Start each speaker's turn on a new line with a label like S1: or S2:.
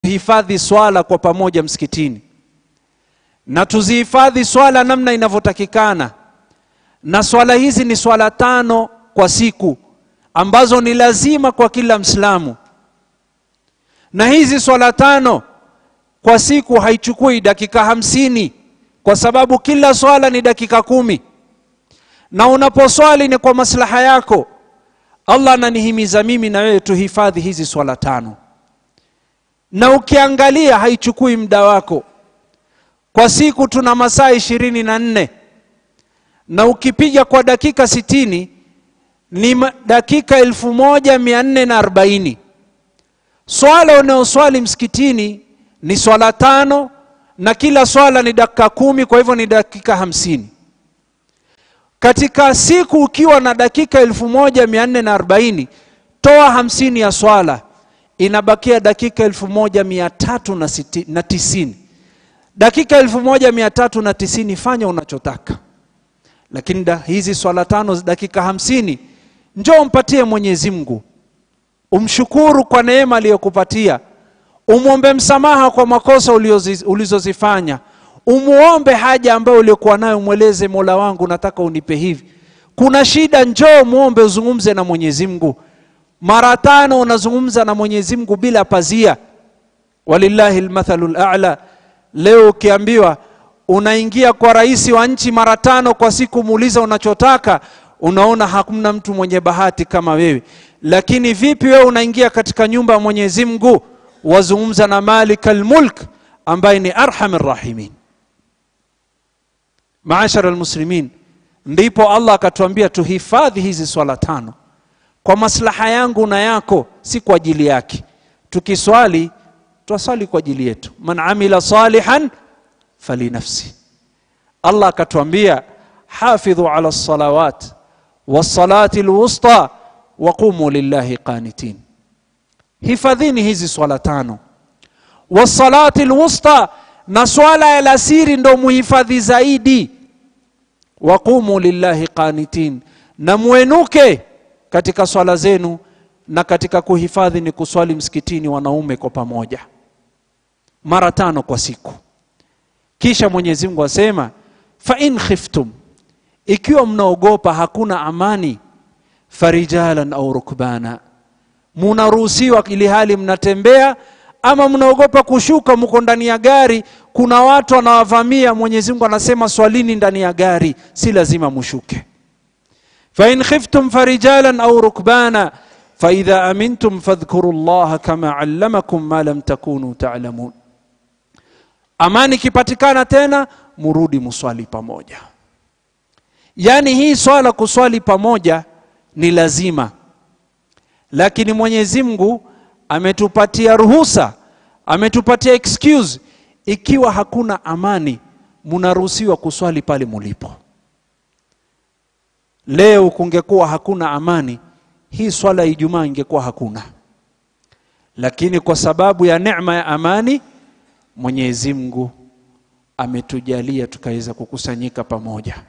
S1: kuhifadhi swala kwa pamoja msikitini na tuzihifadhi swala namna inavyotakikana na swala hizi ni swala tano kwa siku ambazo ni lazima kwa kila mslamu na hizi swala tano kwa siku haichukui dakika hamsini kwa sababu kila swala ni dakika kumi na unaposwali ni kwa maslaha yako allah ananihimiza mimi na wewe tuhifadhi hizi swala tano na ukiangalia haichukui muda wako kwa siku tuna masaa ishirini na nne na ukipiga kwa dakika sitini ni ma- dakika elfu moja mia nne na arobaini swala unayoswali msikitini ni swala tano na kila swala ni dakika kumi kwa hivyo ni dakika hamsini katika siku ukiwa na dakika elfu moja mia nne na arobaini toa hamsini ya swala inabakia dakika elfu moja mia tatu na siti- na tisini dakika elfu moja mia tatu na tisini fanya unachotaka lakini da, hizi swala tano dakika hamsini njoo mpatie mwenyezi mungu umshukuru kwa neema aliyokupatia umwombe msamaha kwa makosa uliozi- ulizozifanya umuombe haja ambayo uliokuwa nayo mweleze mola wangu nataka unipe hivi kuna shida njoo muombe uzungumze na mwenyezi mungu mara tano unazungumza na mwenyezi mungu bila pazia walillahi lmathalu lala leo ukiambiwa unaingia kwa rais wa nchi mara tano kwa siku muuliza unachotaka unaona hakuna mtu mwenye bahati kama wewe lakini vipi wewe unaingia katika nyumba ya mwenyezi mungu wazungumza na malika lmulk ambaye ni arham rahimin maashara lmuslimin ndipo allah akatuambia tuhifadhi hizi swala tano kwa maslaha yangu na yako si kwa ajili yake tukiswali twaswali kwa ajili yetu man amila salihan falinafsi allah akatuambia hafidhu ala lsalawat wassalati lwusta waqumu lillahi qanitin hifadhini hizi swala tano wassalati lwusta na swala ya lasiri ndo muhifadhi zaidi waqumu lillahi qanitin na mwenuke katika swala zenu na katika kuhifadhi ni kuswali msikitini wanaume kwa pamoja mara tano kwa siku kisha mwenyezi mungu asema fain khiftum ikiwa mnaogopa hakuna amani farijalan au rukbana munaruhusiwa ili hali mnatembea ama mnaogopa kushuka mko ndani ya gari kuna watu wanawavamia mwenyezi mungu anasema swalini ndani ya gari si lazima mushuke fain khiftum farijalan au rukbana faidha amintum fadhkuru llaha kama allamakum ma lam takunu talamun amani ikipatikana tena murudi muswali pamoja yaani hii swala kuswali pamoja ni lazima lakini mwenyezi mungu ametupatia ruhusa ametupatia excuse ikiwa hakuna amani munaruhusiwa kuswali pale mulipo leo kungekuwa hakuna amani hii swala ya ijumaa ingekuwa hakuna lakini kwa sababu ya neema ya amani mwenyezi mungu ametujalia tukaweza kukusanyika pamoja